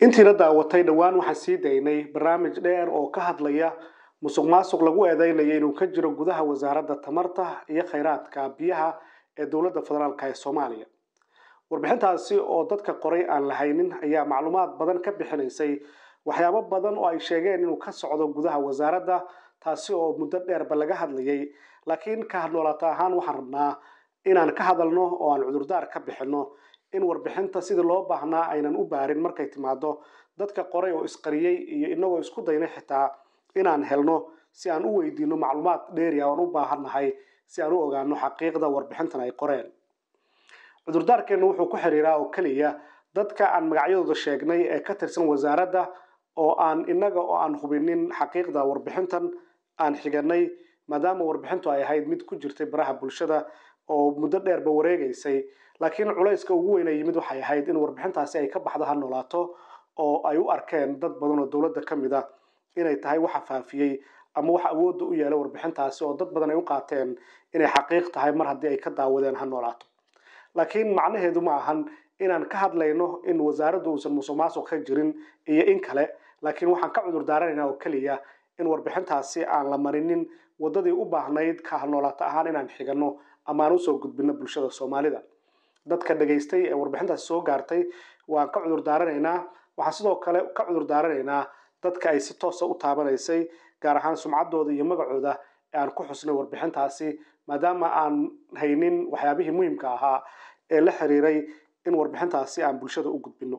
intiina daawatay dhowaan waxaan sii daynay barnaamij dheer oo ka hadlaya musuq maasuq lagu eedeynaya inuu ka jiro gudaha wasaaradda tamarta iyo khayraadka biyaha ee dowladda federaalk ee soomaaliya warbixintaasi oo dadka qoray aan lahaynin ayaa macluumaad badan ka bixinaysay waxyaabo badan oo ay sheegeen inuu ka socdo gudaha wasaaradda taasi oo muddo dheerba laga hadlayay laakiin ka hadnoolata ahaan waxaan rabnaa inaan ka hadalno oo aan cudurdaar ka bixino in warbixinta sidii loo baahnaa aynan u baarin markay timaado dadka qoray oo isqariyey iyo inagoo isku daynay xitaa inaan helno si aan u weydiino macluumaad dheeriya oan u baahannahay si aan u ogaano xaqiiqda warbixintan ay qoreen cudurdaarkeennu wuxuu ku xiriiraa oo keliya dadka aan magacyadooda sheegnay ee ka tirsan wasaaradda oo aan innaga oo aan hubinin xaqiiqda warbixintan aan xiganay maadaama warbixintu ay ahayd mid ku jirtay baraha bulshada oo muddo dheerba wareegaysay laakiin culayska ugu weyna yimid waxay ahayd in warbixintaasi ay ka baxdo ha noolaato oo ay u arkeen dad badan oo dowladda ka mid a inay tahay waxa faafiyey ama waxa awoodda u yeela warbixintaasi oo dad badan ay u qaateen inay xaqiiq tahay mar haddii ay ka daawadeen ha noolaato laakiin macnaheedu ma ahan inaan ka hadlayno in wasaaraddu uusan musuq maasuq ka jirin iyo in kale laakiin waxaan ka cudur daaranaynaa oo keliya in warbixintaasi aan la marinin waddadii u baahnayd ka halnoolaato ahaan inaan xigano ama aan usoo gudbino bulshada soomaalida dadka dhegaystay ee warbixintaasi soo gaartay waan ka cudur daaranaynaa waxaan sidoo kale ka cudur daaranaynaa dadka ay si toosa u taabanaysay gaar ahaan sumcaddooda iyo magacooda ee aan ku xusnay warbixintaasi maadaama aan haynin waxyaabihii muhiimka ahaa ee la xiriiray in warbixintaasi aan bulshada u gudbino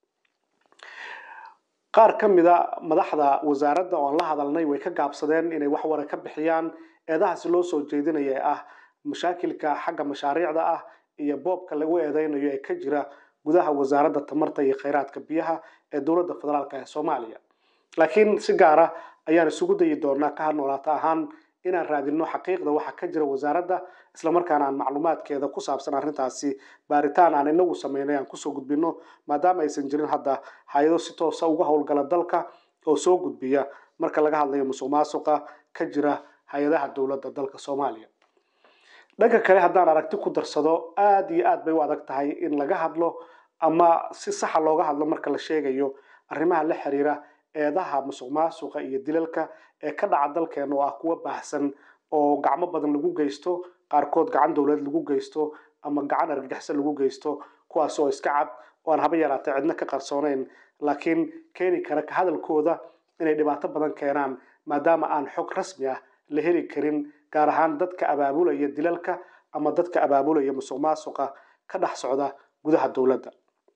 qaar ka mida madaxda wasaaradda oo aan la hadalnay way ka gaabsadeen inay wax wara ka bixiyaan eedahaasi loo soo jeedinaya ee ah mashaakilka xagga mashaariicda ah iyo boobka lagu eedeynayo ee ka jira gudaha wasaaradda tamarta iyo khayraadka biyaha ee dowladda federaalk ee soomaaliya laakiin si gaara ayaan isugu dayi doonaa ka hadnoolaata ahaan inaan raadino xaqiiqda waxa ka jira wasaaradda islamarkaana aan macluumaadkeeda ku saabsan arrintaasi baaritaan aan inagu sameynay aan kusoo gudbino maadaama aysan jirin hadda hay-ado si toosa uga howlgala dalka oo soo gudbiya marka laga hadlayo musuq maasuqa ka jira hay-adaha dowladda dalka soomaaliya dhanka kale haddaan aragti ku darsado aada iyo aad bay u adag tahay in laga hadlo ama si saxa looga hadlo marka la sheegayo arrimaha la xiriira eedaha musuq maasuqa iyo dilalka ee ka dhaca dalkeena oo ah kuwa baahsan oo gacmo badan lagu geysto qaarkood gacan dowlad lagu geysto ama gacan argagixisa lagu geysto kuwaas oo iska cad oo aan haba yaraatay cidna ka qarsoonayn laakiin keeni kara ka hadalkooda inay dhibaato badan keenaan maadaama aan xog rasmi ah la heli karin gaar ahaan dadka abaabulaya dilalka ama dadka abaabulaya musuq maasuqa ka dhex socda gudaha dowladda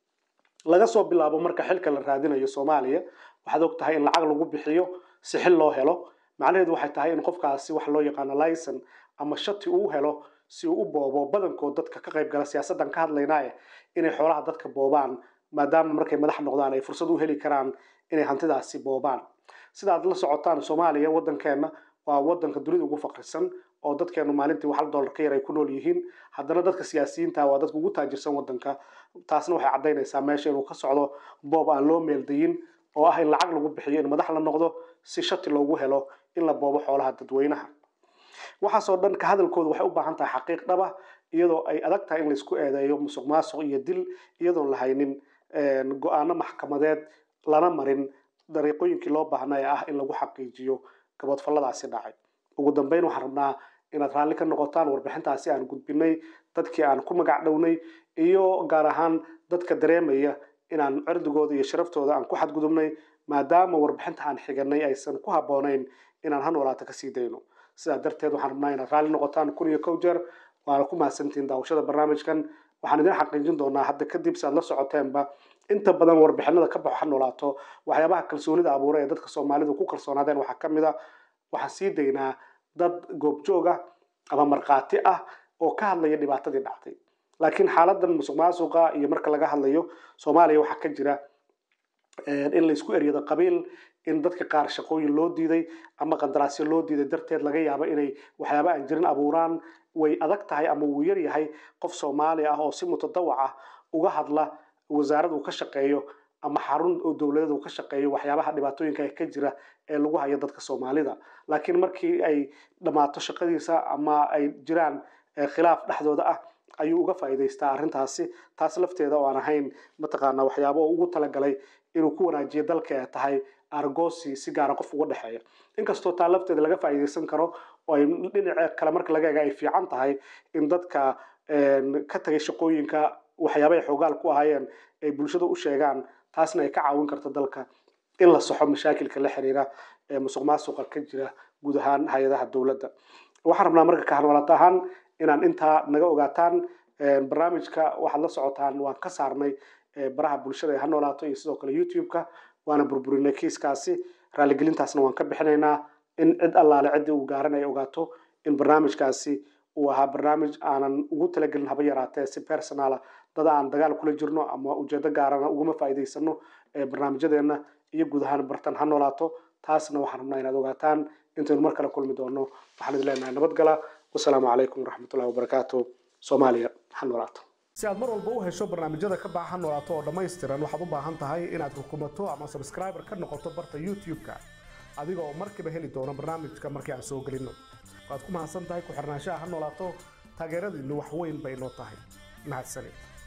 laga soo bilaabo marka xilka la raadinayo soomaaliya waxaad og tahay in lacag lagu bixiyo si xil loo helo macnaheedu waxay tahay in qofkaasi wax loo yaqaano licen ama shati uu helo si uu u boobo badankood dadka ka qayb gala siyaasaddan ka hadlaynaaye inay xoolaha dadka boobaan maadaama markay madax noqdaan ay fursad u heli karaan inay hantidaasi boobaan sidaad la socotaan soomaaliya waddankeenna waa waddanka dunida ugu faqrisan oo dadkeenu maalintii hal dollar ka yar ay ku nool yihiin haddana dadka siyaasiyiinta waa dadka ugu taajirsan waddanka taasna waxay caddaynaysaa meesha inuu ka socdo boob aan loo meeldayin oo ah in lacag lagu bixiyo in madax la noqdo si shati loogu helo in la boobo xoolaha dadweynaha waxaasoo dhan ka hadalkooda waxay u baahan tahay xaqiiq dhaba iyadoo ay adag tahay in laisku eedeeyo musuq maasuq iyo dil iyadoon la haynin go-aano maxkamadeed lana marin dariiqooyinkii loo baahnaa ee ah in lagu xaqiijiyo gabadfalladaasi dhacay ugu dambeyn waxaan rabnaa inaad raalli ka noqotaan warbixintaasi aan gudbinay dadkii aan ku magac dhownay iyo gaar ahaan dadka dareemaya inaan cirdigooda iyo sharaftooda aan ku xadgudubnay maadaama warbixinta aan xiganay aysan ku habboonayn inaan ha noolaata kasii dayno sidaa darteed waxaan rabnaa inaad raalli noqotaan kun iyo kow jeer waana ku mahadsantihiin daawashada barnaamijkan waxaan idin xaqiijin doonaa hadda kadib si aad la socoteenba inta badan warbixinada ka baxo ha noolaato waxyaabaha kalsoonida abuura ee dadka soomaalidu ku kalsoonaadeen waxaa ka mid a waxaan sii daynaa dad goobjooga ama markhaati ah oo ka hadlaya dhibaatadii dhacday laakiin xaaladan musuq maasuqa iyo marka laga hadlayo soomaaliya waxaa ka jira in laysku eryado qabiil in dadka qaar shaqooyin loo diiday ama qandaraasyo loo diiday darteed laga yaabo inay waxyaaba aan jirin abuuraan way adag tahay ama wuu yar yahay qof soomaali ah oo si mutadawac ah uga hadla wasaarad uu ka shaqeeyo ama xarun oo dowladeed uu ka shaqeeyo waxyaabaha dhibaatooyinka ka jira ee lagu hayo dadka soomaalida laakiin markii ay dhammaato shaqadiisa ama ay jiraan khilaaf dhexdooda ah ayuu uga faa'iidaystaa arrintaasi taas lafteeda oo aan ahayn mataqaanaa waxyaabo oo ugu talagalay inuu ku wanaajiyo dalka ay tahay argosi si gaara qof uga dhexeeya inkastoo taa lafteeda laga faa'iidaysan karo oo ay dhinaca kale marka laga eega ay fiican tahay in dadka ka tagay shaqooyinka waxyaabahay xoogaal ku ahaayeen ay bulshada u sheegaan taasna ay ka caawin karto dalka in la saxo mashaakilka la xiriira ee musuq maasuqa ka jira guud ahaan hay-adaha dowladda waxaan rabnaa marka kahanwalata ahaan inaan intaa naga ogaataan barnaamijka waxaad la socotaan waan ka saarnay baraha bulshada ee ha noolaato iyo sidoo kale youtube-ka waana burburinay kiiskaasi raaligelintaasna waan ka bixinaynaa in cid allaale ciddii uu gaaran ay ogaato in barnaamijkaasi uu ahaa barnaamij aanan ugu talagelin haba yaraatee si personala dada aan dagaal kula jirno ama ujeedo gaarana uguma faa'iidaysano barnaamijyadeena iyo guud ahaan bartan ha noolaato taasna waxaan rabnaa inaad ogaataan intaynu mar kale kulmi doono waxaan idin leenahay nabadgala wasalaamu calaykum waraxmatullahi wabarakaatu soomaaliya ha noolaato si aad mar walba u hesho barnaamijyada ka baxa ha noolaato oo dhammaystiran waxaad u baahan tahay inaad rukumato ama subscriber ka noqoto barta youtube-ka adiga oo markiiba heli doono barnaamijka markii aan soo gelino waad ku mahadsan tahay ku xirnaanshaha ha noolaato taageeradiinnu wax weyn bay noo tahay mahadsanid